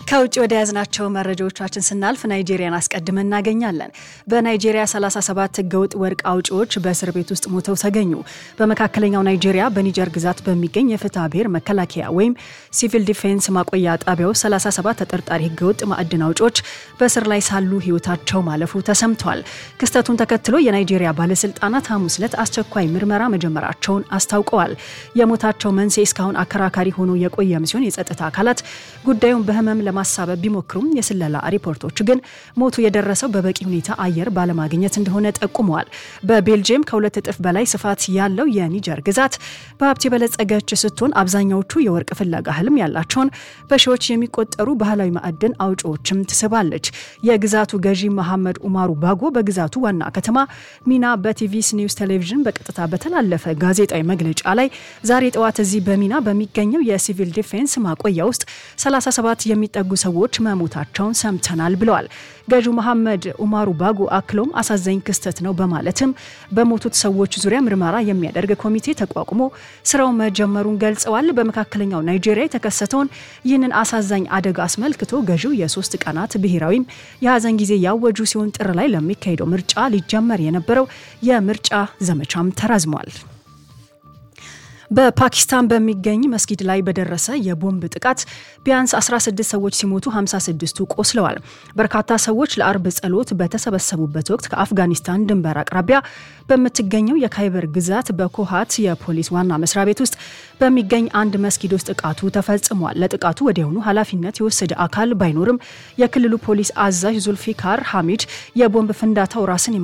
ከውጭ ወደ ያዝናቸው መረጃዎቻችን ስናልፍ ናይጄሪያን አስቀድመን እናገኛለን። በናይጄሪያ 37 ህገወጥ ወርቅ አውጪዎች በእስር ቤት ውስጥ ሞተው ተገኙ። በመካከለኛው ናይጄሪያ በኒጀር ግዛት በሚገኝ የፍትሐ ብሔር መከላከያ ወይም ሲቪል ዲፌንስ ማቆያ ጣቢያው 37 ተጠርጣሪ ህገወጥ ማዕድን አውጪዎች በእስር ላይ ሳሉ ህይወታቸው ማለፉ ተሰምቷል። ክስተቱን ተከትሎ የናይጄሪያ ባለስልጣናት ሐሙስ ዕለት አስቸኳይ ምርመራ መጀመራቸውን አስታውቀዋል። የሞታቸው መንስኤ እስካሁን አከራካሪ ሆኖ የቆየም ሲሆን የጸጥታ አካላት ጉዳዩን በህመም ለማሳበብ ቢሞክሩም የስለላ ሪፖርቶች ግን ሞቱ የደረሰው በበቂ ሁኔታ አየር ባለማግኘት እንደሆነ ጠቁመዋል። በቤልጅየም ከሁለት እጥፍ በላይ ስፋት ያለው የኒጀር ግዛት በሀብት የበለጸገች ስትሆን አብዛኛዎቹ የወርቅ ፍለጋ ህልም ያላቸውን በሺዎች የሚቆጠሩ ባህላዊ ማዕድን አውጪዎችም ትስባለች። የግዛቱ ገዢ መሐመድ ኡማሩ ባጎ በግዛቱ ዋና ከተማ ሚና በቲቪስ ኒውስ ቴሌቪዥን በቀጥታ በተላለፈ ጋዜጣዊ መግለጫ ላይ ዛሬ ጠዋት እዚህ በሚና በሚገኘው የሲቪል ዲፌንስ ማቆያ ውስጥ 37 የሚጠጉ ሰዎች መሞታቸውን ሰምተናል ብለዋል። ገዢው መሐመድ ኡማሩ ባጎ አክሎም አሳዛኝ ክስተት ነው በማለትም በሞቱት ሰዎች ዙሪያ ምርመራ የሚያደርግ ኮሚቴ ተቋቁሞ ስራው መጀመሩን ገልጸዋል። በመካከለኛው ናይጄሪያ የተከሰተውን ይህንን አሳዛኝ አደጋ አስመልክቶ ገዢው የሶስት ቀናት ብሔራዊም የሀዘን ጊዜ ያወጁ ሲሆን ጥር ላይ ለሚካሄደው ምርጫ ሊጀመር የነበረው የምርጫ ዘመቻም ተራዝሟል። በፓኪስታን በሚገኝ መስጊድ ላይ በደረሰ የቦምብ ጥቃት ቢያንስ 16 ሰዎች ሲሞቱ 56ቱ ቆስለዋል። በርካታ ሰዎች ለአርብ ጸሎት በተሰበሰቡበት ወቅት ከአፍጋኒስታን ድንበር አቅራቢያ በምትገኘው የካይበር ግዛት በኮሃት የፖሊስ ዋና መስሪያ ቤት ውስጥ በሚገኝ አንድ መስጊድ ውስጥ ጥቃቱ ተፈጽሟል። ለጥቃቱ ወዲያውኑ ኃላፊነት የወሰደ አካል ባይኖርም የክልሉ ፖሊስ አዛዥ ዙልፊካር ሐሚድ የቦምብ ፍንዳታው ራስን